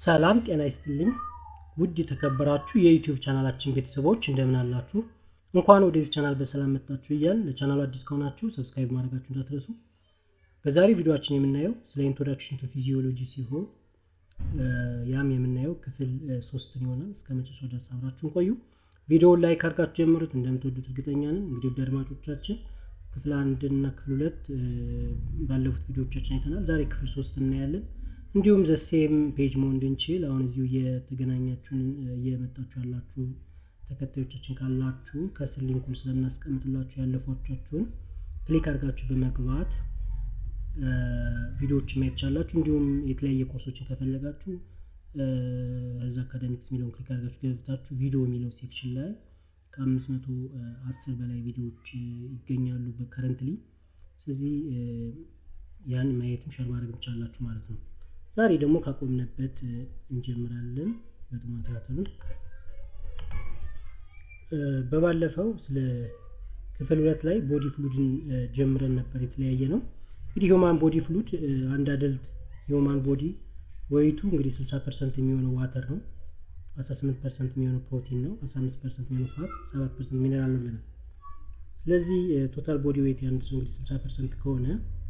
ሰላም ጤና ይስጥልኝ ውድ የተከበራችሁ የዩቲዩብ ቻናላችን ቤተሰቦች እንደምን አላችሁ? እንኳን ወደዚህ ቻናል በሰላም መጣችሁ እያል ለቻናሉ አዲስ ከሆናችሁ ሰብስክራይብ ማድረጋችሁ እንዳትረሱ። በዛሬ ቪዲዮችን የምናየው ስለ ኢንትሮዳክሽን ቱ ፊዚዮሎጂ ሲሆን ያም የምናየው ክፍል ሶስትን ይሆናል። እስከ መጨረሻው ድረስ አብራችሁን ቆዩ። ቪዲዮውን ላይክ አድርጋችሁ ጀምሩት፣ እንደምትወዱት እርግጠኛ ነን። እንግዲህ ወደ አድማጮቻችን ክፍል አንድ እና ክፍል ሁለት ባለፉት ቪዲዮዎቻችን አይተናል። ዛሬ ክፍል ሶስት እናያለን። እንዲሁም ዘሴም ፔጅ መሆን እንድንችል አሁን እዚሁ እየተገናኛችሁን እየመጣችሁ ያላችሁ ተከታዮቻችን ካላችሁ ከስር ሊንኩን ስለምናስቀምጥላችሁ ያለፏቻችሁን ክሊክ አድርጋችሁ በመግባት ቪዲዮዎችን ማየት ቻላችሁ። እንዲሁም የተለያየ ኮርሶችን ከፈለጋችሁ ሄልዝ አካዳሚክስ የሚለውን ክሊክ አድርጋችሁ ገብታችሁ ቪዲዮ የሚለው ሴክሽን ላይ ከአምስት መቶ አስር በላይ ቪዲዮዎች ይገኛሉ በከረንትሊ። ስለዚህ ያን ማየትም ሸር ማድረግ ትችላላችሁ ማለት ነው። ዛሬ ደግሞ ካቆምንበት እንጀምራለን። በጥሞና ተከታተሉን። በባለፈው ስለ ክፍል ሁለት ላይ ቦዲ ፍሉድን ጀምረን ነበር። የተለያየ ነው እንግዲህ ሂውማን ቦዲ ፍሉድ አንድ አደልት ሂውማን ቦዲ ወይቱ እንግዲህ 60 ፐርሰንት የሚሆነው ዋተር ነው። 18 ፐርሰንት የሚሆነው ፕሮቲን ነው። 15 ፐርሰንት የሚሆነው ፋት፣ 7 ፐርሰንት ሚኔራል ነው ብለናል። ስለዚህ ቶታል ቦዲ ዌይት የአንድ ሰው እንግዲህ 60 ፐርሰንት ከሆነ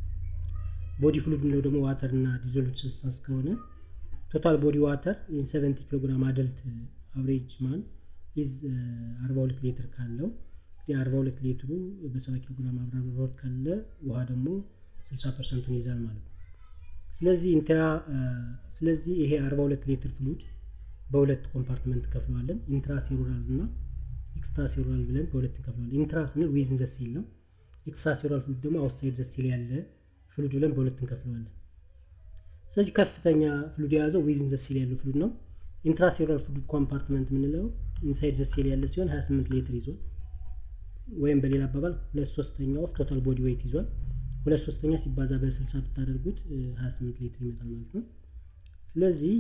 ቦዲ ፍሉድ የሚለው ደግሞ ዋተር እና ዲዞልቭድ ሰብስታንስ ከሆነ ቶታል ቦዲ ዋተር ኢን 70 ኪሎ ግራም አደልት አቨሬጅ ማን ኢዝ 42 ሊትር ካለው እንግዲህ 42 ሊትሩ በ7 ኪሎ ግራም አብራሮት ካለ ውሃ ደግሞ 60 ፐርሰንቱን ይዛል ማለት ነው። ስለዚህ ኢንትራ ስለዚህ ይሄ 42 ሊትር ፍሉድ በሁለት ኮምፓርትመንት ከፍለዋለን። ኢንትራ ሴሉላር እና ኤክስትራ ሴሉላር ብለን በሁለት እንከፍለዋለን። ኢንትራ ስንል ዊዝን ዘ ሴል ነው። ኤክስትራ ሴሉላር ፍሉድ ደግሞ አውትሳይድ ዘ ሴል ያለ ፍሉድ ብለን በሁለት እንከፍለዋለን። ስለዚህ ከፍተኛ ፍሉድ የያዘው ዊዝን ዘ ሴል ያለው ፍሉድ ነው። ኢንትራ ሴሉላር ፍሉድ ኮምፓርትመንት የምንለው ኢንሳይድ ዘ ሴል ያለ ሲሆን 28 ሊትር ይዟል። ወይም በሌላ አባባል ሁለት ሶስተኛው ኦፍ ቶታል ቦዲ ዌይት ይዟል። ሁለት ሶስተኛ ሲባዛ በ60 ብታደርጉት 28 ሊትር ይመጣል ማለት ነው። ስለዚህ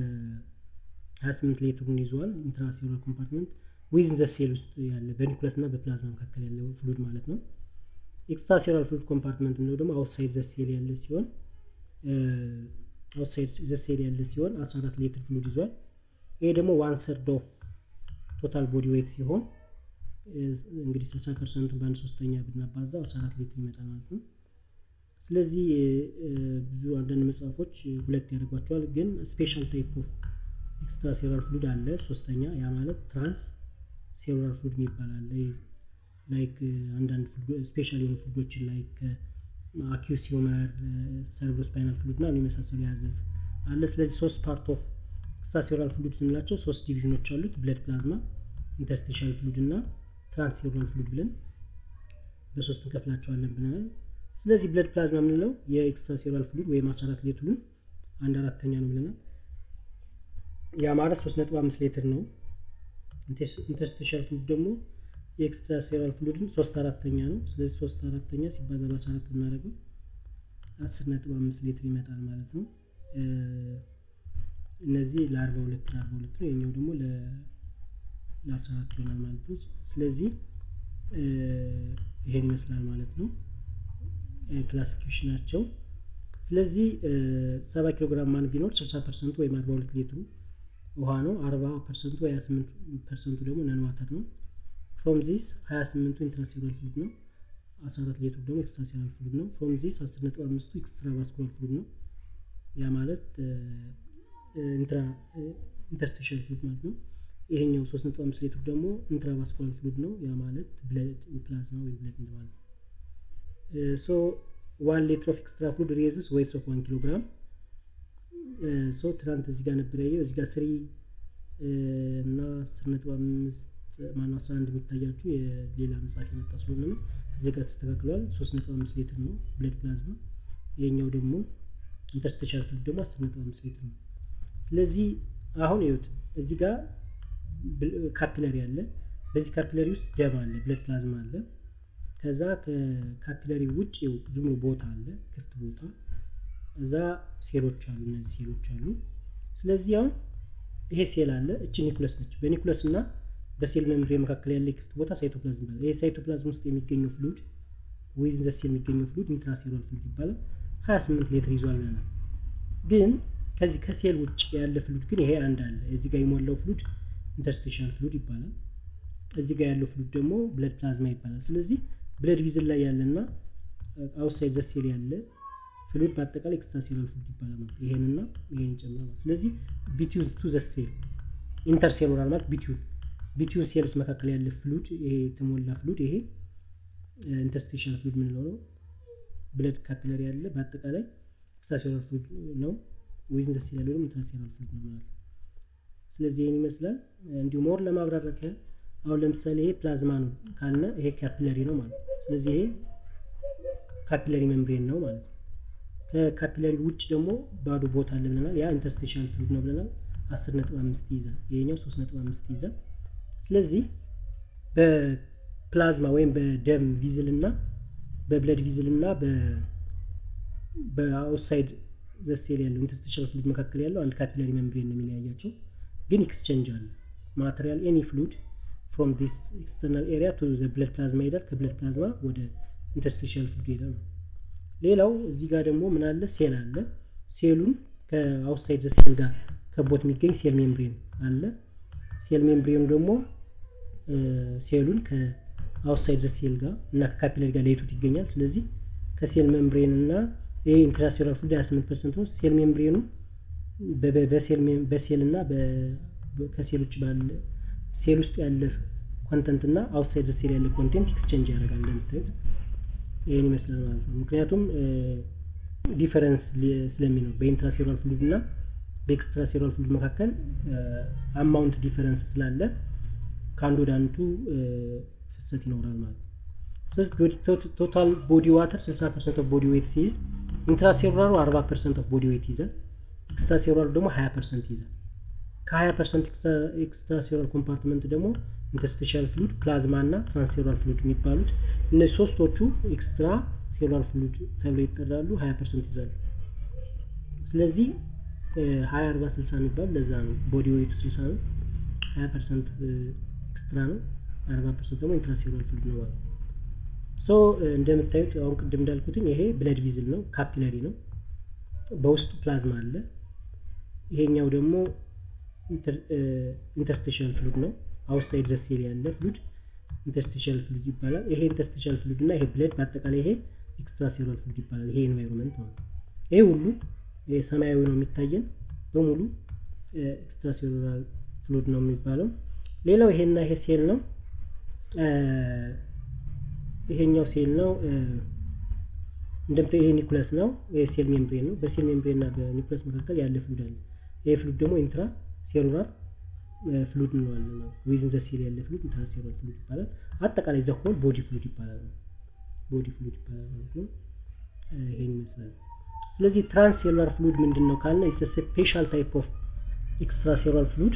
የ28 ሊትሩን ይዟል ኢንትራሴሉላር ኮምፓርትመንት ዊዝን ዘ ሴል ውስጥ ያለ በኒኩለስ እና በፕላዝማ መካከል ያለ ፍሉድ ማለት ነው። ኤክስትራሴሉላር ፍሉድ ኮምፓርትመንት ነው ደግሞ አውትሳይድ ዘ ሴል ያለ ሲሆን አውትሳይድ ዘ ሴል ያለ ሲሆን 14 ሊትር ፍሉድ ይዟል። ይሄ ደግሞ ዋን ሰርድ ኦፍ ቶታል ቦዲ ዌይት ሲሆን እንግዲህ 60 ፐርሰንቱን በአንድ ሶስተኛ ብናባዛው 14 ሊትር ይመጣል ማለት ነው። ስለዚህ ብዙ አንዳንድ መጽሐፎች ሁለት ያደርጓቸዋል። ግን ስፔሻል ታይፕ ኦፍ ኤክስትራ ሴሉላር ፍሉድ አለ ሶስተኛ። ያ ማለት ትራንስ ሴሉላር ፍሉድ የሚባል አለ። ላይክ አንዳንድ ስፔሻል የሆኑ ፍሉዶችን ላይክ አኪዩስ ሂውመር፣ ሰረብሮስፓይናል ፍሉድ እና የመሳሰሉ የያዘ አለ። ስለዚህ ሶስት ፓርት ኦፍ ኤክስትራ ሴሉላር ፍሉድ ስንላቸው ሶስት ዲቪዥኖች አሉት። ብለድ ፕላዝማ፣ ኢንተርስቲሻል ፍሉድ እና ትራንስ ሴሉላር ፍሉድ ብለን በሶስት እንከፍላቸዋለን ብለናል። ስለዚህ ብለድ ፕላዝማ የምንለው የኤክስትራ ሴሉላር ፍሉድ ወይም 14 ሊትሩን አንድ አራተኛ ነው ብለናል። ያ ማለት 3.5 ሊትር ነው። ኢንተርስቲሻል ፍሉድ ደግሞ የኤክስትራ ሴሉላር ፍሉድን 3 አራተኛ ነው። ስለዚህ 3 አራተኛ ሲባዛ በ14 ብናደርገው 10.5 ሊትር ይመጣል ማለት ነው። እነዚህ ለ42 ለ42 ነው። የኛው ደግሞ ለ14 ይሆናል ማለት ነው። ስለዚህ ይሄን ይመስላል ማለት ነው ክላሲፊኬሽናቸው። ስለዚህ ሰባ ኪሎ ግራም ማን ቢኖር 60 ፐርሰንቱ ወይም 42 ሊትሩ ውሃ ነው። 40 ፐርሰንቱ ወይ 28 ፐርሰንቱ ደግሞ ነን ዋተር ነው። ፍሮም ዚስ 28ቱ ኢንትራሴሉላር ፍሉድ ነው። 14 ሊትሩ ደግሞ ኤክስትራሴሉላር ፍሉድ ነው። ፍሮም ዚስ 10.5ቱ ኤክስትራ ቫስኩላር ፍሉድ ነው። ያ ማለት ኢንተርስቲሻል ፍሉድ ማለት ነው። ይሄኛው 3.5 ሊትሩ ደግሞ ኢንትራቫስኩላር ፍሉድ ነው። ያ ማለት ብለድ ፕላዝማ ወይም ብለድ እንደማለት ነው። ሶ ዋን ሊትር ኦፍ ኤክስትራ ፍሉድ ሬዝስ ዌይትስ ኦፍ ዋን ኪሎ ግራም። ሶ ትናንት እዚህ ጋር ነበር ያየው። እዚህ ጋር ስሪ እና አስር ነጥብ አምስት ማነው አስራ አንድ የሚታያችሁ የሌላ መጽሐፍ የመጣ ስለሆነ ነው። እዚህ ጋር ተስተካክሏል። ሶስት ነጥብ አምስት ሊትር ነው ብለድ ፕላዝማ። ይሄኛው ደግሞ ኢንተርስቲሻል ፍሉድ ደግሞ አስር ነጥብ አምስት ሊትር ነው። ስለዚህ አሁን ይኸውት እዚህ ጋር ካፒለሪ አለ። በዚህ ካፒለሪ ውስጥ ደም አለ፣ ብለድ ፕላዝማ አለ። ከዛ ከካፒለሪ ውጭ ዝም ብሎ ቦታ አለ፣ ክፍት ቦታ። እዛ ሴሎች አሉ፣ እነዚህ ሴሎች አሉ። ስለዚህ አሁን ይሄ ሴል አለ፣ እቺ ኒኩለስ ነች። በኒኩለስ እና በሴል መምሪ መካከል ያለ ክፍት ቦታ ሳይቶፕላዝም ይባላል። ይሄ ሳይቶፕላዝም ውስጥ የሚገኘው ፍሉድ ዊዝ ዘ ሴል የሚገኘው ፍሉድ ኢንትራሴሉላር ፍሉድ ይባላል። 28 ሊትር ይዟል ብለናል። ግን ከዚህ ከሴል ውጭ ያለ ፍሉድ ግን ይሄ አንድ አለ። እዚህ ጋር የሞላው ፍሉድ ኢንተርስቲሻል ፍሉድ ይባላል። እዚህ ጋር ያለው ፍሉድ ደግሞ ብለድ ፕላዝማ ይባላል። ስለዚህ ብለድ ቪዝል ላይ ያለና አውትሳይድ ዘ ሴል ያለ ፍሉድ በአጠቃላይ ኤክስትራሴሉላር ፍሉድ ይባላል ማለት ይሄንና ይሄን ይጨምራል ማለት ስለዚህ ቢትዊን ቱ ዘ ሴል ኢንተርሴሉላር ማለት ቢትዊን ቢትዊን ሴልስ መካከል ያለ ፍሉድ ይሄ የተሞላ ፍሉድ ይሄ ኢንተርስቲሻል ፍሉድ የምንለው ነው። ብለድ ካፒለሪ ያለ በአጠቃላይ ኤክስትራሴሉላር ፍሉድ ነው። ዊዝን ዘ ሴል ያለው ደግሞ ኢንትራሴሉላር ፍሉድ ነው ማለት ነው። ስለዚህ ይህን ይመስላል። እንዲሁ ሞር ለማብራራት ያህል አሁን ለምሳሌ ይሄ ፕላዝማ ነው ካልነ ይሄ ካፒለሪ ነው ማለት ነው። ስለዚህ ይሄ ካፒለሪ ሜምብሬን ነው ማለት ነው። ከካፒለሪ ውጭ ደግሞ ባዶ ቦታ አለ ብለናል። ያ ኢንተርስቲሻል ፍሉድ ነው ብለናል። አስር ነጥብ አምስት ይይዛል። ይሄኛው ሶስት ነጥብ አምስት ይይዛል። ስለዚህ በፕላዝማ ወይም በደም ቪዝል እና በብለድ ቪዝል እና በአውትሳይድ ዘሴል ያለው ኢንተርስቲሻል ፍሉድ መካከል ያለው አንድ ካፒለሪ ሜምብሬን ነው የሚለያያቸው፣ ግን ኤክስቼንጅ አለ። ማቴሪያል ኤኒ ፍሉድ ፍሮም ዲስ ኤክስተርናል ኤሪያ ቱ ዘ ብለድ ፕላዝማ ይሄዳል። ከብለድ ፕላዝማ ወደ ኢንተርስቲሻል ፍሉድ ይሄዳል ነው። ሌላው እዚህ ጋር ደግሞ ምን አለ? ሴል አለ። ሴሉን ከአውትሳይድ ዘ ሴል ጋር ከቦት የሚገኝ ሴል ሜምብሬን አለ። ሴል ሜምብሬኑ ደግሞ ሴሉን ከአውትሳይድ ዘ ሴል ጋር እና ከካፒለሪ ጋር ለይቶት ይገኛል። ስለዚህ ከሴል ሜምብሬን እና ይሄ ኢንትራሴሉላር ፍሉድ 28 ፐርሰንት ነው። ሴል ሜምብሬኑ በሴል እና ከሴል ውጭ ባለ ሴል ውስጥ ያለ ኮንተንት እና አውትሳይድ ዘ ሴል ያለ ኮንቴንት ኤክስቼንጅ ያደርጋል እንደምታዩት ይህን ይመስላል ማለት ነው። ምክንያቱም ዲፈረንስ ስለሚኖር በኢንትራሴሉላር ፍሉድ እና በኤክስትራሴሉላር ፍሉድ መካከል አማውንት ዲፈረንስ ስላለ ከአንዱ ወደ አንዱ ፍሰት ይኖራል ማለት ነው። ስለዚህ ቶታል ቦዲ ዋተር 60 ፐርሰንት ኦፍ ቦዲ ዌት ሲይዝ ኢንትራሴሉላሩ 40 ፐርሰንት ኦፍ ቦዲ ዌት ይዛል። ኤክስትራሴሉላሩ ደግሞ 20 ፐርሰንት ይዛል። ከ20 ፐርሰንት ኤክስትራሴሉላር ኮምፓርትመንት ደግሞ ኢንተርስቲሻል ፍሉድ፣ ፕላዝማ እና ትራንስሴሉላር ፍሉድ የሚባሉት እነዚህ ሶስቶቹ ኤክስትራ ሴሉላር ፍሉድ ተብለው ይጠራሉ። 20 ፐርሰንት ይዛሉ። ስለዚህ 20 40 60 የሚባሉ ለዛ ነው ቦዲ ዌቱ 60 ነው። 20 ፐርሰንት ኤክስትራ ነው። 40 ፐርሰንት ደግሞ ኢንትራሴሉላር ፍሉድ ነው ማለት ነው። ሶ እንደምታዩት አሁን ቅድም እንዳልኩትኝ ይሄ ብለድ ቪዝል ነው፣ ካፒለሪ ነው። በውስጡ ፕላዝማ አለ። ይሄኛው ደግሞ ኢንተርስቲሻል ፍሉድ ነው። አውትሳይድ ዘ ሴል ያለ ፍሉድ ኢንተርስቲሻል ፍሉድ ይባላል። ይሄ ኢንተርስቲሻል ፍሉድ እና ይሄ ብለድ በአጠቃላይ ይሄ ኤክስትራ ሴሉላር ፍሉድ ይባላል። ይሄ ኤንቫይሮንመንት ማለት ነው። ይሄ ሁሉ ሰማያዊ ነው የሚታየን በሙሉ ኤክስትራ ሴሉላር ፍሉድ ነው የሚባለው። ሌላው ይሄና ይሄ ሴል ነው። ይሄኛው ሴል ነው። እንደምታየው ይሄ ኒኩለስ ነው። ይሄ ሴል ሜምብሬን ነው። በሴል ሜምብሬን እና በኒኩለስ መካከል ያለ ፍሉድ አለ። ይሄ ፍሉድ ደግሞ ኢንትራ ሴሉላር ፍሉድ እንለዋለን ማለት ዊዝን ዘ ሴል ያለ ፍሉድ ኢንትራሴሉላር ፍሉድ ይባላል። አጠቃላይ ዘ ሆል ቦዲ ፍሉድ ይባላል ቦዲ ፍሉድ ይባላል ማለት ነው። ይሄን ይመስላል። ስለዚህ ትራንስሴሉላር ፍሉድ ምንድን ነው ካለ ኢትስ ስፔሻል ታይፕ ኦፍ ኤክስትራሴሉላር ፍሉድ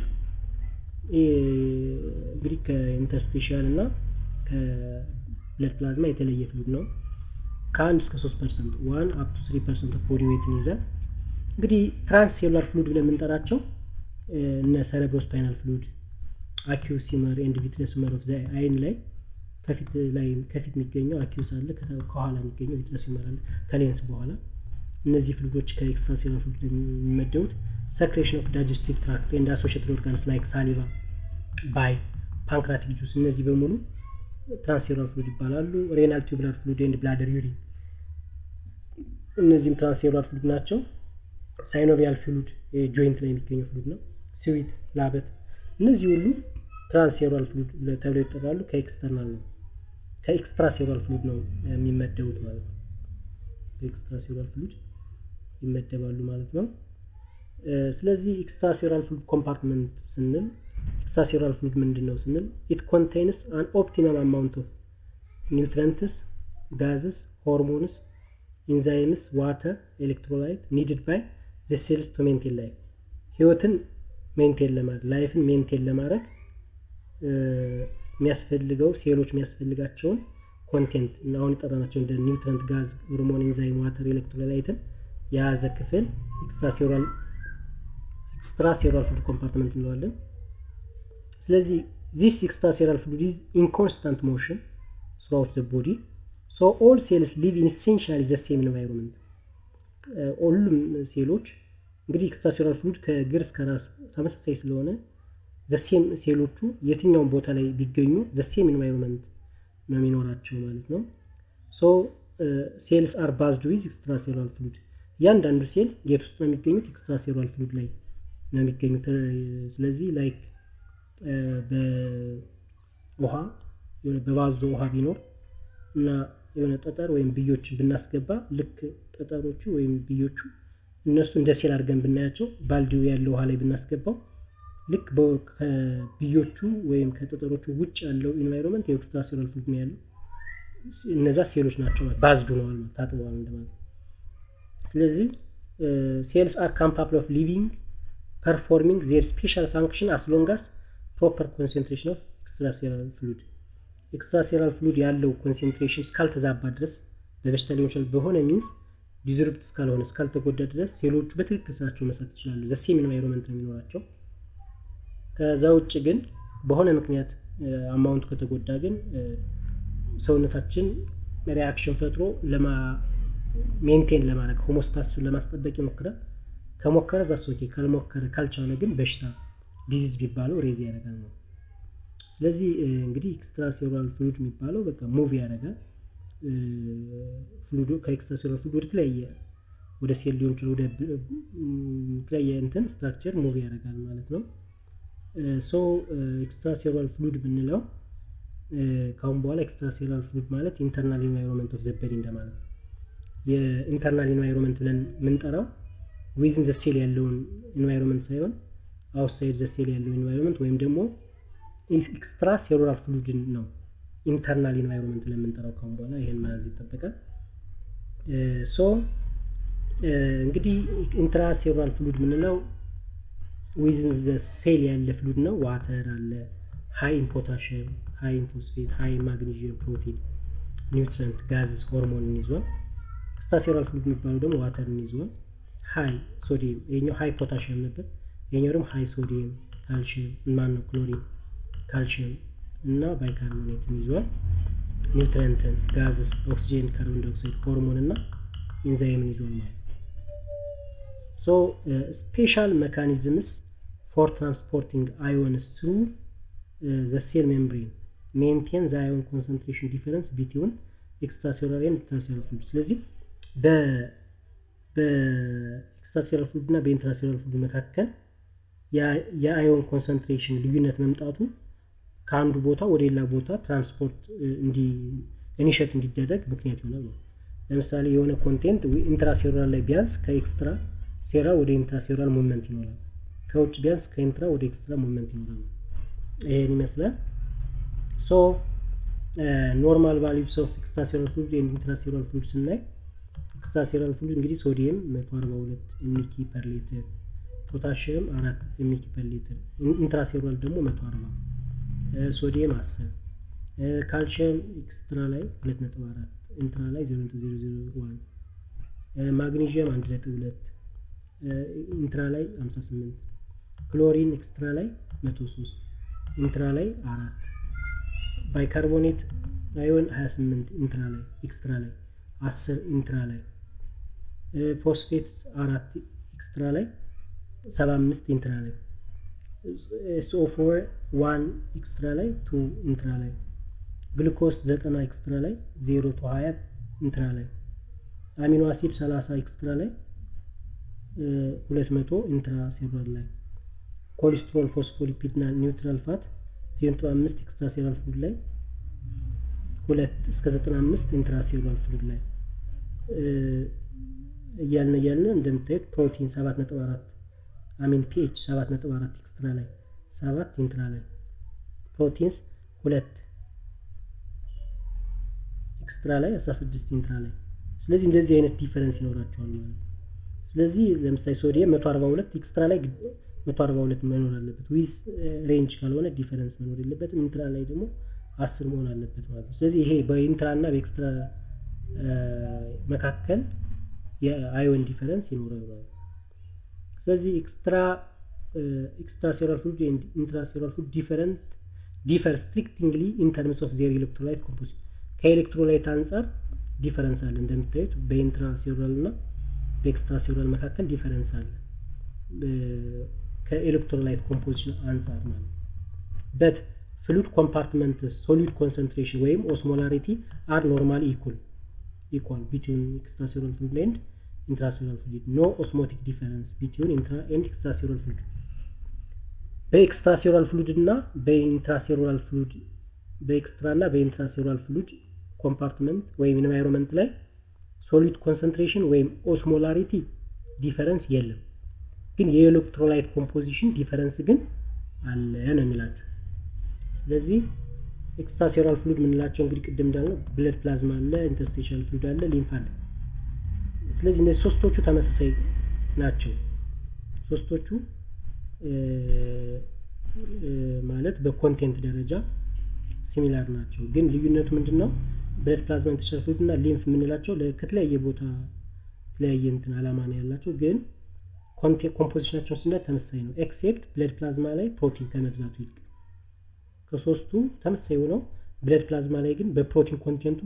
እንግዲህ ከኢንተርስቲሻል እና ከብለድ ፕላዝማ የተለየ ፍሉድ ነው። ከአንድ እስከ ሶስት ፐርሰንት ዋን አፕ ቱ ስሪ ፐርሰንት ኦፍ ቦዲ ዌትን ይዛል። እንግዲህ ትራንስሴሉላር ፍሉድ ብለን የምንጠራቸው እነ ሰረብሮ ስፓይናል ፍሉድ አኪዩስ ሲመር ኤንድ ቪትረስ ሲመር ኦፍ አይን ላይ ከፊት ላይ ከፊት የሚገኘው አኪዩስ አለ፣ ከኋላ የሚገኘው ቪትረስ ሲመር አለ ከሌንስ በኋላ። እነዚህ ፍሉዶች ከኤክስትራሴሉላር ፍሉድ የሚመደቡት ሰክሬሽን ኦፍ ዳይጀስቲቭ ትራክት ኤንድ አሶሺየትድ ኦርጋንስ ላይክ ሳሊቫ፣ ባይ፣ ፓንክራቲክ ጁስ እነዚህ በሙሉ ትራንስሴሉላር ፍሉድ ይባላሉ። ሬናል ቱቡላር ፍሉድ ኤንድ ብላደር ዩሪን እነዚህም ትራንስሴሉላር ፍሉድ ናቸው። ሳይኖቪያል ፍሉድ ጆይንት ላይ የሚገኘው ፍሉድ ነው። ስዊት፣ ላበት እነዚህ ሁሉ ትራንስሴሉላር ፍሉድ ተብለው ይጠራሉ። ከኤክስተርናል ነው ከኤክስትራ ሴሉላር ፍሉድ ነው የሚመደቡት ማለት ነው። ከኤክስትራ ሴሉላር ፍሉድ ይመደባሉ ማለት ነው። ስለዚህ ኤክስትራ ሴሉላር ፍሉድ ኮምፓርትመንት ስንል ኤክስትራ ሴሉላር ፍሉድ ምንድን ነው ስንል ኢት ኮንቴንስ አን ኦፕቲመም አማውንት ኦፍ ኒውትረንትስ ጋዝስ ሆርሞንስ ኢንዛይምስ ዋተር ኤሌክትሮላይት ኒድድ ባይ ዘ ሴልስ ቱ ሜንቴን ላይፍ ህይወትን ሜንቴን ለማድረግ ላይፍን ሜንቴን ለማድረግ የሚያስፈልገው ሴሎች የሚያስፈልጋቸውን ኮንቴንት እና አሁን የጠራናቸው እንደ ኒውትረንት ጋዝ ሆርሞን ኢንዛይም ዋተር ኤሌክትሮላይትን የያዘ ክፍል ኤክስትራ ሴሉላር ፍሉድ ኮምፓርትመንት እንለዋለን ስለዚህ ዚስ ኤክስትራ ሴሉላር ፍሉድ ኢዝ ኢን ኮንስታንት ሞሽን ስራውት ዘ ቦዲ ሶ ኦል ሴልስ ሊቭ ኢን ኢሴንሻሊ ዘ ሴም ኤንቫይሮንመንት ሁሉም ሴሎች እንግዲህ ኤክስትራሴሉላር ፍሉድ ከእግር እስከ ራስ ተመሳሳይ ስለሆነ ዘሴም ሴሎቹ የትኛውን ቦታ ላይ ቢገኙ ዘሴም ኢንቫይሮንመንት ነው የሚኖራቸው ማለት ነው። ሶ ሴልስ አር ባዝድ ዊዝ ኤክስትራሴሉላር ፍሉድ እያንዳንዱ ሴል የት ውስጥ ነው የሚገኙት? ኤክስትራሴሉላር ፍሉድ ላይ ነው የሚገኙት። ስለዚህ ላይክ በውሃ የሆነ በባዞ ውሃ ቢኖር እና የሆነ ጠጠር ወይም ብዮችን ብናስገባ ልክ ጠጠሮቹ ወይም ብዮቹ እነሱ እንደ ሴል አድርገን ብናያቸው ባልዲው ያለው ውሃ ላይ ብናስገባው ልክ ከብዮቹ ወይም ከጠጠሮቹ ውጭ ያለው ኢንቫይሮንመንት የኤክስትራሴሉላር ፍሉድ ነው ያለው። እነዛ ሴሎች ናቸው ማለት ባዝድ ሆነዋል ታጥበዋል እንደማለት። ስለዚህ ሴልስ አር ካምፓብል ኦፍ ሊቪንግ ፐርፎርሚንግ ዜር ስፔሻል ፋንክሽን አስ ሎንግ አስ ፕሮፐር ኮንሰንትሬሽን ኦፍ ኤክስትራሴሉላር ፍሉድ ኤክስትራሴሉላር ፍሉድ ያለው ኮንሰንትሬሽን እስካልተዛባ ድረስ በበሽታ ሊሆን ይችላል በሆነ ሚንስ ዲዞልቭድ እስካልሆነ እስካልተጎዳ ድረስ ሴሎቹ በትክክል ስራቸው መስራት ይችላሉ። ዘሴም ኢንቫይሮንመንት ነው የሚኖራቸው። ከዛ ውጭ ግን በሆነ ምክንያት አማውንቱ ከተጎዳ ግን ሰውነታችን ሪያክሽን ፈጥሮ ሜንቴን ለማድረግ ሆሞስታስን ለማስጠበቅ ይሞክራል። ከሞከረ ዛስ ኦኬ፣ ካልሞከረ ካልቻለ ግን በሽታ ዲዚዝ ቢባለው ሬዝ ያደርጋል ነው። ስለዚህ እንግዲህ ኤክስትራሴሉላር ፍሉድ የሚባለው በቃ ሙቭ ያደርጋል። ፍሉዱ ከኤክስትራሴሉላር ፍሉድ ወደ ተለያየ ወደ ሴል ሊሆን ይችላል ወደ ተለያየ እንትን ስትራክቸር ሙቭ ያደርጋል ማለት ነው። ሶ ኤክስትራሴሉላር ፍሉድ ብንለው ካሁን በኋላ ኤክስትራሴሉላር ፍሉድ ማለት ኢንተርናል ኢንቫይሮንመንት ኦፍ ዘበዲ እንደማለት ነው። የኢንተርናል ኢንቫይሮንመንት ብለን የምንጠራው ዊዝን ዘ ሴል ያለውን ኢንቫይሮንመንት ሳይሆን አውትሳይድ ዘ ሴል ያለው ኢንቫይሮንመንት ወይም ደግሞ ኤክስትራ ሴሉላር ፍሉድን ነው ኢንተርናል ኢንቫይሮንመንት ለምንጠራው ካሁን በኋላ ይሄን መያዝ ይጠበቃል። ሶ እንግዲህ ኢንትራ ሴሉላር ፍሉድ የምንለው ዊዝን ዘ ሴል ያለ ፍሉድ ነው። ዋተር አለ፣ ሃይ ኢን ፖታሽየም፣ ሃይ ኢን ፎስፌት፣ ሃይ ማግኒዥየም፣ ፕሮቲን፣ ኒውትረንት፣ ጋዝስ፣ ሆርሞንን ይዟል። ኤክስትራሴሉላር ፍሉድ የሚባለው ደግሞ ዋተርን ይዟል። ሃይ ሶዲየም ይሄኛው ሃይ ፖታሽየም ነበር። ይሄኛው ደግሞ ሃይ ሶዲየም፣ ካልሽየም ማን ነው ክሎሪን፣ ካልሽየም እና ባይካርቦኔትን ይዟል። ኒውትረንትን፣ ጋዝስ፣ ኦክሲጅን፣ ካርቦን ዳይኦክሳይድ፣ ሆርሞን እና ኢንዛይምን ይዟል ማለት ሶ ስፔሻል ሜካኒዝምስ ፎር ትራንስፖርቲንግ አዮንስ ስሩ ዘ ሴል ሜምብሬን ሜንቴን ዘ አዮን ኮንሰንትሬሽን ዲፈረንስ ቢትዊን ኤክስትራሴሉላር ኤንድ ኢንትራሴሉላር ፍሉድ ስለዚህ በኤክስትራሴሉላር ፍሉድ እና በኢንትራሴሉላር ፍሉድ መካከል የአዮን ኮንሰንትሬሽን ልዩነት መምጣቱ ከአንዱ ቦታ ወደ ሌላ ቦታ ትራንስፖርት ኢኒሸት እንዲደረግ ምክንያት ይሆናል ነው። ለምሳሌ የሆነ ኮንቴንት ኢንትራሴሉላር ላይ ቢያንስ ከኤክስትራ ሴራ ወደ ኢንትራሴሉላር ሙቭመንት ይኖራል። ከውጭ ቢያንስ ከኢንትራ ወደ ኤክስትራ ሙቭመንት ይኖራል። ይሄን ይመስላል። ሶ ኖርማል ቫሊዩስ ኦፍ ኤክስትራሴሉላር ፍሉድ ኤንድ ኢንትራሴሉላር ፍሉድ ስናይ ኤክስትራሴሉላር ፍሉድ እንግዲህ ሶዲየም 142 ኤምኪ ፐር ሊትር፣ ፖታሽየም 4 ኤምኪ ፐር ሊትር፣ ኢንትራሴሉላር ደግሞ 140 ሶዲየም 10 ካልሽየም ኤክስትራ ላይ 2.4 ኢንትራ ላይ 0.001 ማግኔዥየም 1.2 ኢንትራ ላይ 58 ክሎሪን ኤክስትራ ላይ 103 ኢንትራ ላይ 4 ባይካርቦኔት አዮን 28 ኢንትራ ላይ ኤክስትራ ላይ 10 ኢንትራ ላይ ፎስፌት 4 ኤክስትራ ላይ 75 ኢንትራ ላይ ኤስኦ4 1 ኤክስትራ ላይ 2 ኢንትራ ላይ ግሉኮስ 90 ኤክስትራ ላይ 0 ቱ 20 ኢንትራ ላይ አሚኖ አሲድ 30 ኤክስትራ ላይ 200 ኢንትራ ሴሉላር ላይ ኮሌስትሮል፣ ፎስፎሊፒድ እና ኒውትራል ፋት 0.5 ኤክስትራ ሴሉላር ፍሉድ ላይ 2 እስከ 95 ኢንትራ ሴሉላር ፍሉድ ላይ እያልን እያልን እንደምታዩት ፕሮቲን 7.4 አሚን ፒኤች 7.4 ኤክስትራ ላይ 7 ኢንትራ ላይ ፕሮቲንስ 2 ኤክስትራ ላይ 16 ኢንትራ ላይ ስለዚህ እንደዚህ አይነት ዲፈረንስ ይኖራቸዋል ማለት ነው። ስለዚህ ለምሳሌ ሶዲየም 142 ኤክስትራ ላይ 142 መኖር አለበት። ዊዝ ሬንጅ ካልሆነ ዲፈረንስ መኖር የለበትም። ኢንትራ ላይ ደግሞ 10 መሆን አለበት ማለት ነው። ስለዚህ ይሄ በኢንትራ እና በኤክስትራ መካከል የአዮን ዲፈረንስ ይኖራል ማለት ነው። ስለዚህ ኤክስትራ ኤክስትራ ሴሉላር ፍሉድ ኤንድ ኢንትራ ሴሉላር ፍሉድ ዲፈረንት ዲፈር ስትሪክቲንግሊ ኢን ተርምስ ኦፍ ዜር ኤሌክትሮላይት ኮምፖዚት ከኤሌክትሮላይት አንጻር ዲፈረንስ አለ። እንደምታዩት በኢንትራ ሴሉላር እና በኤክስትራ ሴሉላር መካከል ዲፈረንስ አለ። ከኤሌክትሮላይት ኮምፖዚሽን አንጻር ማለት በት ፍሉድ ኮምፓርትመንት ሶሊድ ኮንሰንትሬሽን ወይም ኦስሞላሪቲ አር ኖርማል ኢኩል ኢኳል ቢትዊን ኤክስትራሴሉላር ፍሉድ ኤንድ ኢንትራሴሉላር ፍሉድ ኖ ኦስሞቲክ ዲፈረንስ ቢትዊን ኢንትራ ኤንድ ኤክስትራሴሉላር ፍሉድ በኤክስትራሴሉላር ፍሉድ እና በኢንትራሴሉላር ፍሉድ በኤክስትራ እና በኢንትራሴሉላር ፍሉድ ኮምፓርትመንት ወይም ኢንቫይሮንመንት ላይ ሶሊድ ኮንሰንትሬሽን ወይም ኦስሞላሪቲ ዲፈረንስ የለም ግን የኤሌክትሮላይት ኮምፖዚሽን ዲፈረንስ ግን አለ ነው የሚላቸው ስለዚህ ኤክስትራሴሉላር ፍሉድ የምንላቸው እንግዲህ ቅድም እንዳልነው ብለድ ፕላዝማ አለ ኢንተርስቴሻል ፍሉድ አለ ሊምፍ አለ ስለዚህ እነዚህ ሶስቶቹ ተመሳሳይ ናቸው ሶስቶቹ ማለት በኮንቴንት ደረጃ ሲሚላር ናቸው ግን ልዩነቱ ምንድን ነው ብለድ ፕላዝማ ኢንተርስቴሻል ፍሉድ እና ሊምፍ የምንላቸው ከተለያየ ቦታ የተለያየ እንትን አላማ ነው ያላቸው ግን ኮምፖዚሽናቸውን ስናይ ተመሳሳይ ነው ኤክሴፕት ብለድ ፕላዝማ ላይ ፕሮቲን ከመብዛቱ ይልቅ ከሶስቱ ተመሳሳይ ሆነው ብለድ ፕላዝማ ላይ ግን በፕሮቲን ኮንቴንቱ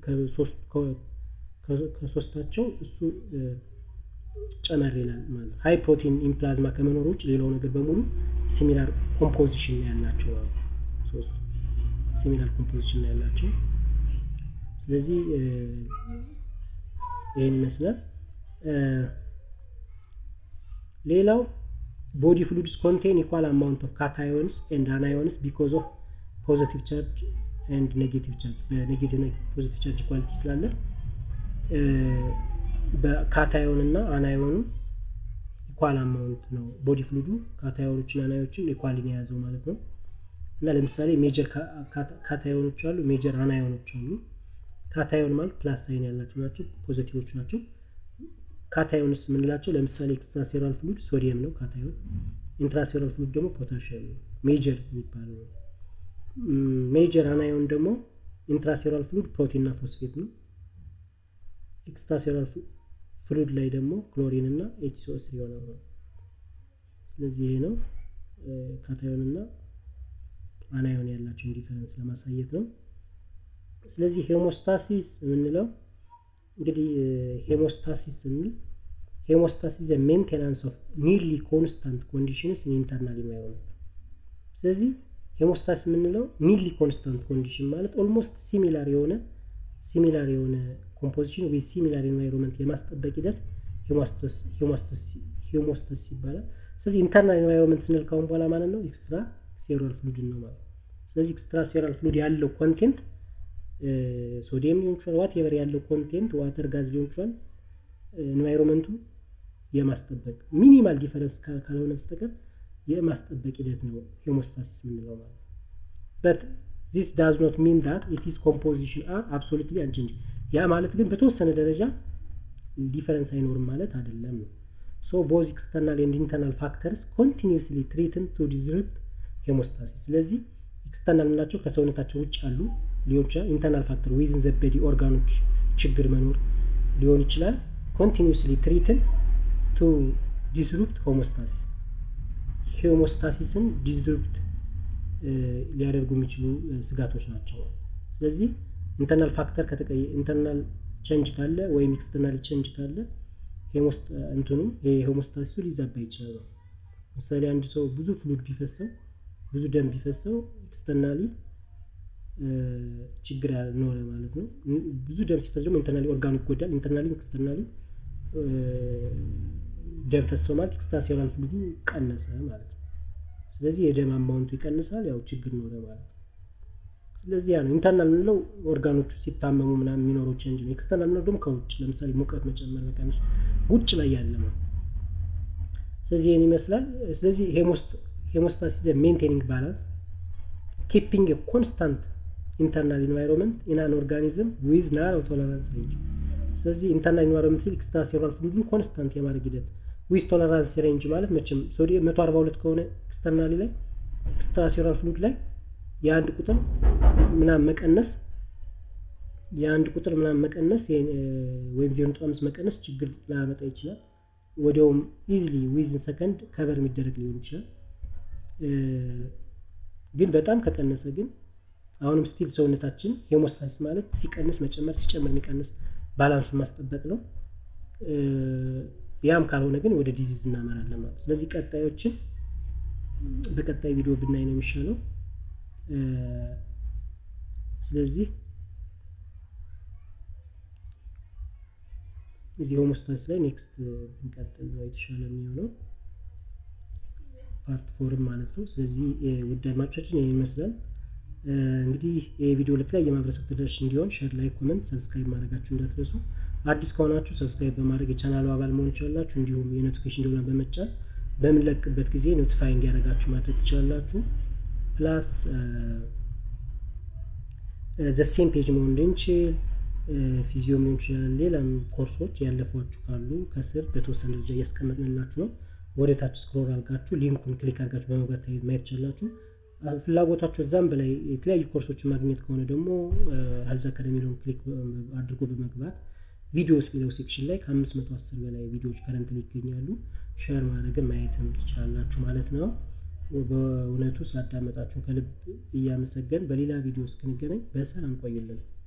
ከሶስታቸው እሱ ጨመር ይላል ማለት ሀይ ፕሮቲን ኢን ፕላዝማ ከመኖር ውጭ ሌላው ነገር በሙሉ ሲሚላር ኮምፖዚሽን ነው ያላቸው ሶስቱ ሲሚላር ኮምፖዚሽን ነው ያላቸው ስለዚህ ይህን ይመስላል ሌላው ቦዲ ፍሉድስ ኮንቴን ኢኳል አማውንት ኦፍ ካታዮንስ ኤንድ አናዮንስ ቢኮዝ ኦፍ ፖዘቲቭ ቻርጅ ኤንድ ኔጌቲቭ ቻርጅ በኔጌቲቭ ፖዘቲቭ ቻርጅ ኢኳሊቲ ስላለ በካታዮን እና አናዮኑ ኢኳል አማውንት ነው ቦዲ ፍሉዱ ካታዮኖችን አናዮችን ኢኳሊን የያዘው ማለት ነው እና ለምሳሌ ሜጀር ካታዮኖች አሉ ሜጀር አናዮኖች አሉ ካታዮን ማለት ፕላስ ሳይን ያላቸው ናቸው ፖዘቲቮቹ ናቸው ካታዮንስ የምንላቸው ለምሳሌ ኤክስትራሴራል ፍሉድ ሶዲየም ነው ካታዮን ኢንትራሴራል ፍሉድ ደግሞ ፖታሽየም ነው ሜጀር የሚባለው ነው ሜጀር አናዮን ደግሞ ኢንትራሴራል ፍሉድ ፕሮቲን እና ፎስፌት ነው ኤክስትራሴራል ፍሉድ ላይ ደግሞ ክሎሪን እና ኤችሲኦ ስሪ ሆነው ነው ስለዚህ ይሄ ነው ካታዮን እና አናዮን ያላቸውን ዲፈረንስ ለማሳየት ነው ስለዚህ ሄሞስታሲስ የምንለው እንግዲህ ሄሞስታሲስ ስንል ሄሞስታሲስ ሜንቴናንስ ኦፍ ኒርሊ ኮንስታንት ኮንዲሽንስ ኢንተርናል ኢንቫይሮንመንት ስለዚህ ሄሞስታሲስ የምንለው ኒርሊ ኮንስታንት ኮንዲሽን ማለት ኦልሞስት ሲሚላር የሆነ ሲሚላር የሆነ ኮምፖዚሽን ወይ ሲሚላር ኢንቫይሮንመንት የማስጠበቅ ሂደት ሄሞስታሲስ ይባላል ስለዚህ ኢንተርናል ኢንቫይሮንመንት ስንል ካሁን በኋላ ማለት ነው ኤክስትራ ሴሩላር ፍሉድን ነው ማለት ስለዚህ ኤክስትራ ሴሩላር ፍሉድ ያለው ኮንቴንት ሶዲየም ሊሆን ይችላል ዋት ኤቨር ያለው ኮንቴንት ዋተር ጋዝ ሊሆን ይችላል ኤንቫይሮንመንቱ የማስጠበቅ ሚኒማል ዲፈረንስ ካልሆነ በስተቀር የማስጠበቅ ሂደት ነው ሄሞስታሲስ የምንለው ማለት በት ዚስ ዳዝ ኖት ሚን ዳት ኢትስ ኮምፖዚሽን አር አብሶሉትሊ አንቼንጅ ያ ማለት ግን በተወሰነ ደረጃ ዲፈረንስ አይኖርም ማለት አይደለም ነው ሶ ቦዝ ኤክስተርናል ኤንድ ኢንተርናል ፋክተርስ ኮንቲኒስሊ ትሪትን ቱ ዲዝሩፕት ሄሞስታሲስ ስለዚህ ኤክስተርናል የምንላቸው ከሰውነታቸው ውጭ ያሉ ሊሆን ይችላል ኢንተርናል ፋክተር ዊዝን ዘበዲ ኦርጋኖች ችግር መኖር ሊሆን ይችላል ኮንቲኒስሊ ትሪትን ቱ ዲስሩፕት ሆሞስታሲስ ሆሞስታሲስን ዲስሩፕት ሊያደርጉ የሚችሉ ስጋቶች ናቸው ስለዚህ ኢንተርናል ፋክተር ከተቀየ ኢንተርናል ቸንጅ ካለ ወይም ኤክስተርናል ቸንጅ ካለ እንትኑ ሆሞስታሲሱ ሊዛባ ይችላል ምሳሌ አንድ ሰው ብዙ ፍሉድ ቢፈሰው ብዙ ደም ቢፈሰው ኤክስተርናሊ ችግር ያልኖረ ማለት ነው ብዙ ደም ሲፈስ ደግሞ ኢንተርናሊ ኦርጋኑ ይጎዳል ኢንተርናሊ ኤክስተርናሊ ደም ፈሰው ማለት ኤክስትራሴሉላር ፍሉዱ ቀነሰ ማለት ነው ስለዚህ የደም አማውንቱ ይቀንሳል ያው ችግር ኖረ ማለት ነው ስለዚህ ያ ነው ኢንተርናል ምንለው ኦርጋኖቹ ሲታመሙ ምናምን የሚኖረው ቼንጅ ነው ኤክስተርናል ነው ደግሞ ከውጭ ለምሳሌ ሙቀት መጨመር መቀነስ ውጭ ላይ ያለ ነው ስለዚህ ይህን ይመስላል ስለዚህ ሄሞስታሲስ ሜንቴኒንግ ባላንስ ኪፒንግ ኮንስታንት ኢንተርናል ኢንቫይሮንመንት ኢን አን ኦርጋኒዝም ዊዝ ናሮ ቶለራንስ ሬንጅ ስለዚህ ኢንተርናል ኢንቫይሮንመንት ሲል ኤክስትራሴሉላር ፍሉድን ኮንስታንት የማድረግ ሂደት ዊዝ ቶለራንስ ሬንጅ ማለት መቼም ሶዲየም መቶ አርባ ሁለት ከሆነ ኤክስተርናሊ ላይ ኤክስትራሴሉላር ፍሉድ ላይ የአንድ ቁጥር ምናምን መቀነስ የአንድ ቁጥር ምናምን መቀነስ ወይም ዜሮ ነጥብ አምስት መቀነስ ችግር ላያመጣ ይችላል ወዲያውም ኢዝሊ ዊዝን ሰከንድ ከቨር የሚደረግ ሊሆን ይችላል ግን በጣም ከቀነሰ ግን አሁንም ስቲል ሰውነታችን ሄሞስታሲስ ማለት ሲቀንስ መጨመር ሲጨምር የሚቀንስ ባላንሱን ማስጠበቅ ነው ያም ካልሆነ ግን ወደ ዲዚዝ እናመራለን ማለት ነው። ስለዚህ ቀጣዮችን በቀጣይ ቪዲዮ ብናይ ነው የሚሻለው። ስለዚህ እዚህ ሆሞስታሲስ ላይ ኔክስት ብንቀጥል ነው የተሻለ የሚሆነው ፓርት ፎርም ማለት ነው። ስለዚህ ውድ አድማጮቻችን ይህን ይመስላል። እንግዲህ ይህ ቪዲዮ ለተለያየ ማህበረሰብ ተደራሽ እንዲሆን ሼር፣ ላይ ኮመንት፣ ሰብስክራይብ ማድረጋችሁ እንዳትረሱ። አዲስ ከሆናችሁ ሰብስክራይብ በማድረግ የቻናሉ አባል መሆን ትችላላችሁ። እንዲሁም የኖቲፊኬሽን ደወል በመጫን በምንለቅበት ጊዜ ኖቲፋይ እንዲያደርጋችሁ ማድረግ ትችላላችሁ። ፕላስ ዘሴም ፔጅ መሆን እንድንችል ፊዚዮ ሊሆን ይችላል። ሌላም ኮርሶች ያለፏችሁ ካሉ ከስር በተወሰነ ደረጃ እያስቀመጥንላችሁ ነው። ወደ ታች ስክሮል አድርጋችሁ ሊንኩን ክሊክ አድርጋችሁ በመግባት ማየት ትችላላችሁ። ፍላጎታችሁ እዛም በላይ የተለያዩ ኮርሶችን ማግኘት ከሆነ ደግሞ ሄልዝ አካዳሚ የሚለውን ክሊክ አድርጎ በመግባት ቪዲዮስ የሚለው ሴክሽን ላይ ከአምስት መቶ አስር በላይ ቪዲዮዎች ከረንት ይገኛሉ። ሼር ማድረግን ማየትም ትችላላችሁ ማለት ነው። በእውነቱ ስላዳመጣችሁ ከልብ እያመሰገን በሌላ ቪዲዮ እስክንገናኝ በሰላም ቆዩልን።